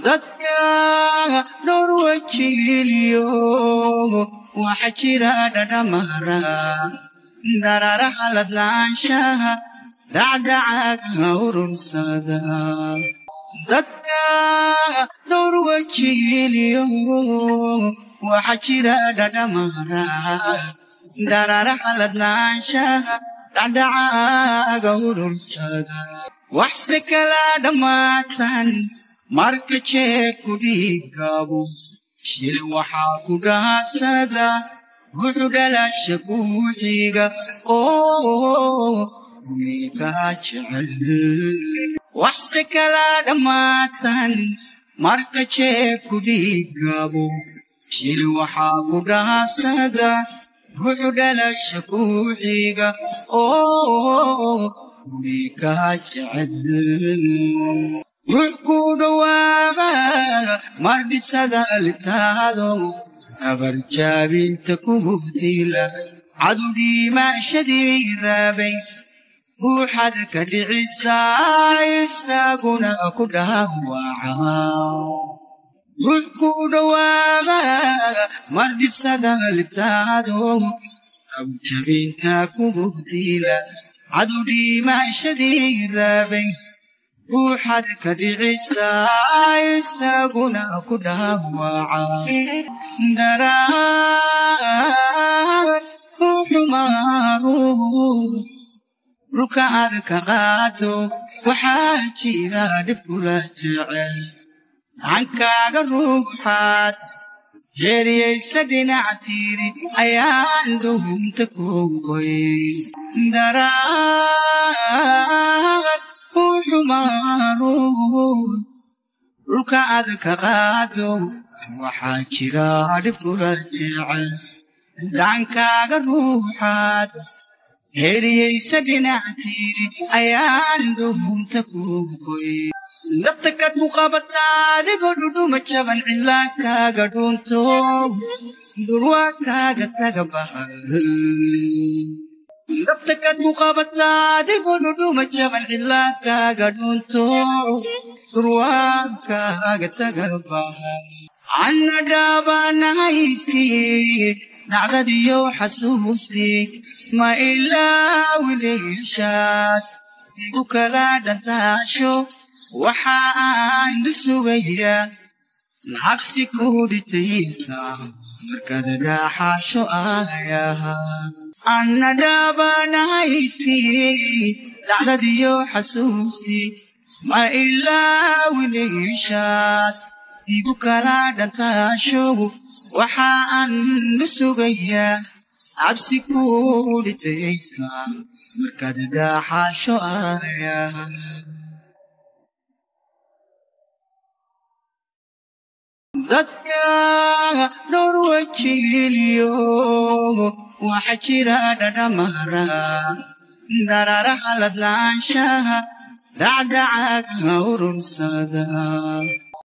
dadka dhowr wajigeliyo waxa jira dhadhamara dararaha ladlaanshaha dhacdhacaga urursada dadka dhowr wajigeliyo waxa jira dhadhamara dararaha ladlaanshaha dhacdhacaga urursada waxse kala dhammaatan marka jeeg ku dhiiggaabo shil waxaa ku dhaafsada wuxu dhalasha kuuxiga oo wiikaa jecel waxse kala dhammaatan marka jeeg ku dhiiggaabo shil waxaa ku dhaafsada wuxu dhalasha kuuxiga oo wiikaa jecel wux ku dhowaaba mar dhibsada litaado abar jaabinta kugu dila cadu dhiimaashadii raabay ruuxad ka dhicisaa isaguna ku dhaawaca wux ku dhowaaba mar dhibsada litaado abar jaabinta kugu dila cadu dhiimaashadii raabay ruuxad ka dhicisaa isaguna ku dhaawaca daraar uxumaaru dhulka aad ka qaado waxaa jira dhib kula jecel hankaaga ruuxaad heeriyaysa dhinac tirid ayaan dhuhunta kugoy daraar uxumaaru dhulka aad ka qaado waxaa jira dhib kula jecel dhankaaga ruuxaad heeriyaysa dhinac tirid ayaan dhuhunta kugoy nabtakad muqabataa adigoo dhudhuma jaban cidlaa kaaga dhuunto durwaa kaaga taga bahal dabtakad muqabataa adigoo dhudhuma jaban cidlaa kaaga dhuunto durwaa kaaga taga bahal anna dhaabanahaysi dhacdadiyo xasuusti ma ilaawinayashaad igu kala dhantaasho waxa aan sugaya nacabsi ku dhitaysa markaad dhaaxaasho ayaha anna dhaabanahaysi dhacdadiyo xasuusti ma ilaawinayashaad igu kala dhantaasho waxa aan sugaya cabsi ku dhitaysa markaad dhaaxaasho ayaha dadka dhowr wajigeliyo waxa jira dhadhamara dararaha ladlaanshaha dhacdhacaga urursada